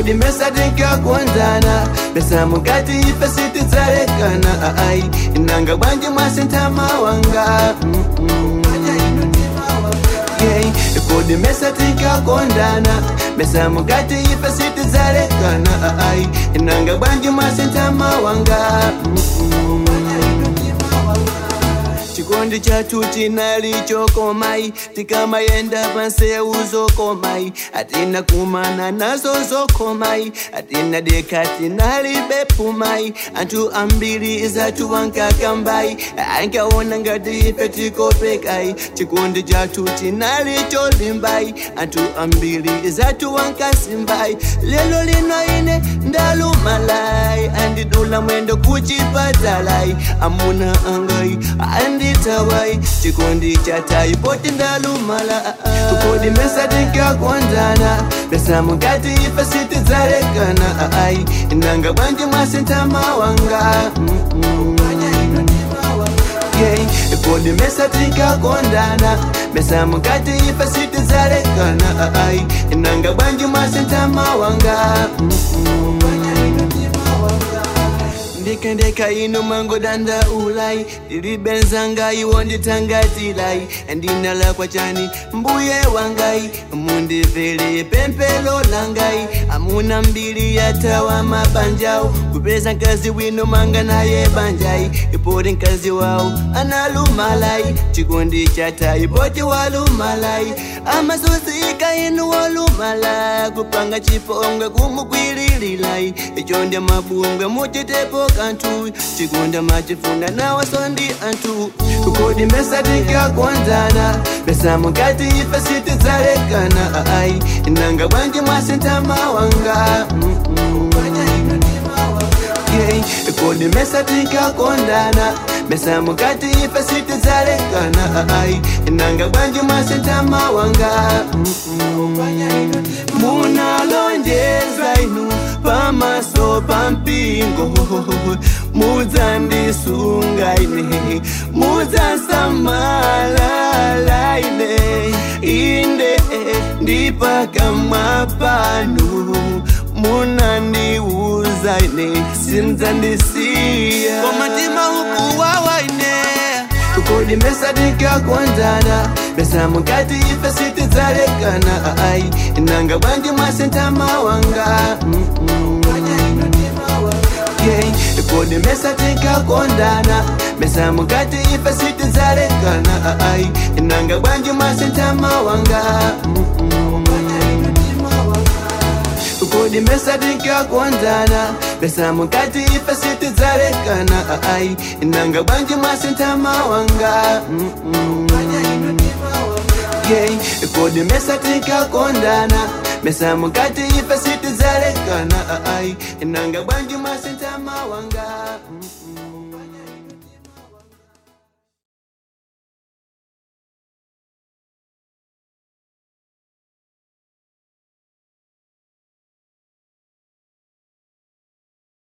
kodi mesa tinkakondana mesa mukati ife sitidzalekana ai nanga bwanji mwasintama wanga Mm-mm. Yeah, kodi mesa tinkakondana mesa mukati ife sitidzalekana ai nanga bwanji mwasintama wanga Mm-mm. chikondi chathu chinali chokomai tikamayenda pansewu zokomai atina kumana nazo zokomai atina deka tinalibe pumai anthu ambiri zathu wankakambai ankaona ngati ife tikopekai chikondi chathu chinali cholimbai anthu ambiri zathu wankasimbai lelo lino ine ndalumalai andidula mwendo kuchipatalai amuna angai anditawai chikondi chatai poti ndalumala kodi mesa tinkakondana besa mukati ife sitidzalekana ai nanga bwanji mwasintama wanga Mm-mm. Yeah, kodi mesa tinkakondana mesa mukati ife sitidzalekana ai nanga bwanji mwasintama wanga ndikendeka ino mangodanda ulai ndilibenzanga iwo nditangatilai ndinalakwa chani mbuye wangai mundivele pempelo langai amuna mbili yatawa mabanjau kupeza nkazi wino manga naye banjai ipoti nkazi wao analumalai chikondi chata ipoti walumalai amasosika inu walumalai kupanga chipongwe kumukwilililai icho ndya mabungwe muchitepo kantu chikonda machifuna nawasondi antu kodi mesa tinkakondana mesa mukati ife sitidzalekana ai nanga bwanji mwasintama wanga Mm-mm. Yeah, kodi mesa tinkakondana mesa mukati ife sitidzalekana ai nanga bwanji mwasintama wanga Mm-mm. munalonjeza inu pamaso pampingo mudzandisunga ine mudzasamalala ine inde ndipakamwa panu munandiuza ine simdzandisiya komatima ukuwawa ine kodi mesa tinkakondana mesa mukati ife sitidzalekana ai nanga bwanji mwasintama wanga Mm-mm. Yeah, kodi mesa tinkakondana mesa mukati ife sitidzalekana ai nanga bwanji mwasintama wanga Mm-mm. kodi mesa tinkakondana mesa mukati ife sitidzalekana ai nanga bwanji mwasintama wanga Mm-mm. Yeah, kodi mesa tinkakondana mesa mukati ife sitidzalekana ai nanga bwanji mwasintama wanga